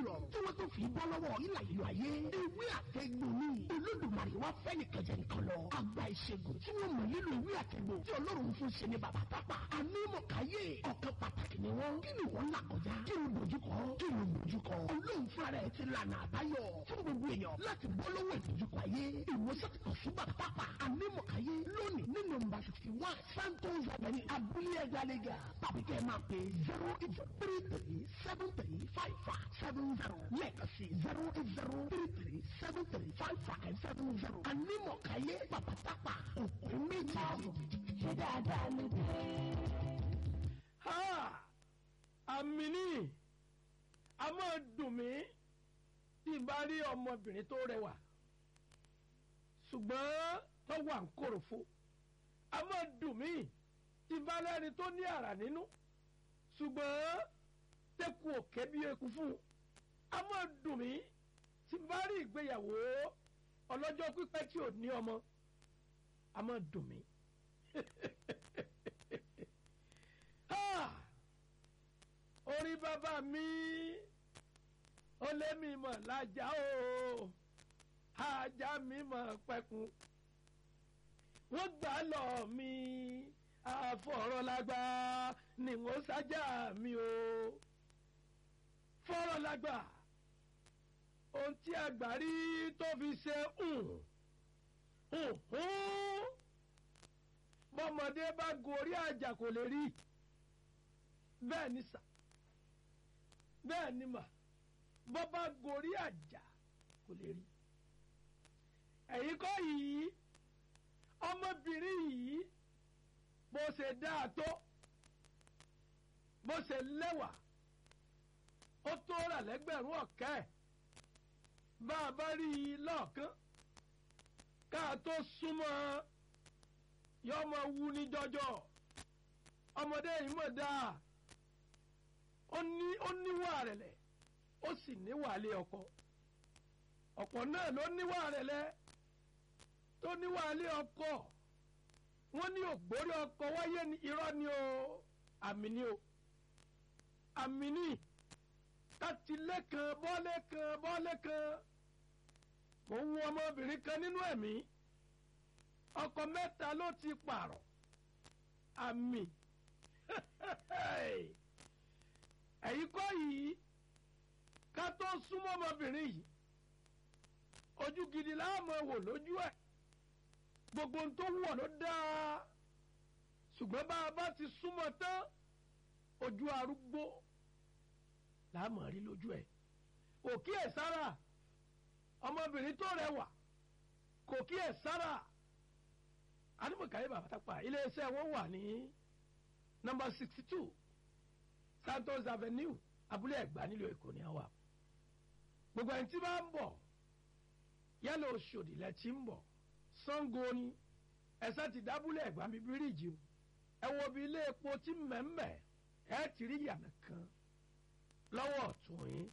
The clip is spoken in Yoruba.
rọrùn tí wọ́n tó fi bọ́ lọ́wọ́ ìlà ìlú ayé ewé àtẹ̀gbò ni olódùmarè wá fẹ́ nìkan jẹ nǹkan lọ àgbà ìṣègùn tí wọ́n mọ̀ nílò ewé àtẹ̀gbò tí ọlọ́run fún ṣe ni bàbá tápà anímọ̀káyé ọ̀kan pàtàkì ni wọ́n kí ni wọ́n là kọjá kí ni dojúkọ kí ni dojúkọ ọlọ́run fúnra rẹ̀ ti lànà àbáyọ fún gbogbo èèyàn láti bọ́ lọ́wọ́ ìdojúkọ ayé ìwòsàn ti kàn sí bàbá tápà anímọ̀káyé lónìí ní nọ́mbà sixty one santos avenue abúlé ẹgbàlégà tàbí kẹ́ ẹ máa pè zero eight three three seven three five five seven zero lẹ́ẹ̀kan sí zero eight zero three three seven three five five seven zero anímọ̀káyé bàbá tápà òkú méjì. ṣé dáadáa ló dé. ha àmì ní a máa dùn mí tí n bá rí ọmọbìnrin tó rẹwà ṣùgbọ́n tó wà ń kòròfo a máa dùn mí tí n bá lẹ́ni tó ní àrà nínú ṣùgbọ́n tẹ́kù òkè bí eku fún un a máa dùn mí tí n bá rí ìgbéyàwó ọlọ́jọ́ pípẹ́ tí ò ní ọmọ a máa dùn mí. Ah! orí bàbá mi ó lé mi mọ̀ lájà o ajá mi mọ̀ pẹ́kun wọ́n gbà lọ mi àfọ̀rọ̀lágbá ni wọ́n sájà mi o fọ̀rọ̀lágbá ohun tí àgbà rí tó fi ṣe hùn hùn hùn bọ́mọdé bá gorí àjà kò lè rí bẹ́ẹ̀ ni sà bẹ́ẹ̀ ni mà bọ́ bá gorí àjà kò lè rí ẹ̀yin kọ́ yìí ọmọbìnrin yìí bó ṣe dáa tó bó ṣe lẹ́wà ó tó rà lẹ́gbẹ̀rún ọ̀kẹ́ ẹ̀ bá a bá rí i lọ́ọ̀kán ká a tó súnmọ́ yọ ọmọ wu ní jọjọ ọmọdé yìí mọ̀ dáa ó ní ó níwà rẹ̀lẹ̀ ó sì níwà lé ọkọ ọ̀pọ̀ náà ló níwà rẹ̀lẹ̀ tó níwà lé ọkọ wọ́n ní ògbórí ọkọ wáyé ní irọ́ ni o àmì ni o àmì ni kátìlé kan bọ́lé kan bọ́lé kan mò ń wo ọmọbìnrin kan nínú ẹ̀mí ọkọ mẹ́ta ló ti pààrọ̀ àmì ẹ̀yin kọ́ yìí ká tó súnmọ́ ọmọbìnrin yìí ojú gidi láàmú wò lójú ẹ̀ gbogbo ohun tó wọ̀ ló dáa ṣùgbọ́n bá a bá ti súnmọ́ tán ojú arúgbó láàmú rí lójú ẹ̀ kò kíyè sára ọmọbìnrin tó rẹwà kò kíyè sára animakaye babatapa iléeṣẹ́ wọn wà ní nọ́mbà sixty two santos avenue abúlé ẹ̀gbá nílùú èkó ní àwa gbogbo ẹni tí bá ń bọ̀ yálà Òṣòdì lẹ ti ń bọ̀ Ṣàngó ni ẹ̀sẹ̀ ti dábúlé ẹ̀gbá mi bíríìjì o ẹ wo bí ilé epo tí mẹ́mẹ́ ẹ ti rí yàrá kan lọ́wọ́ ọ̀tún yín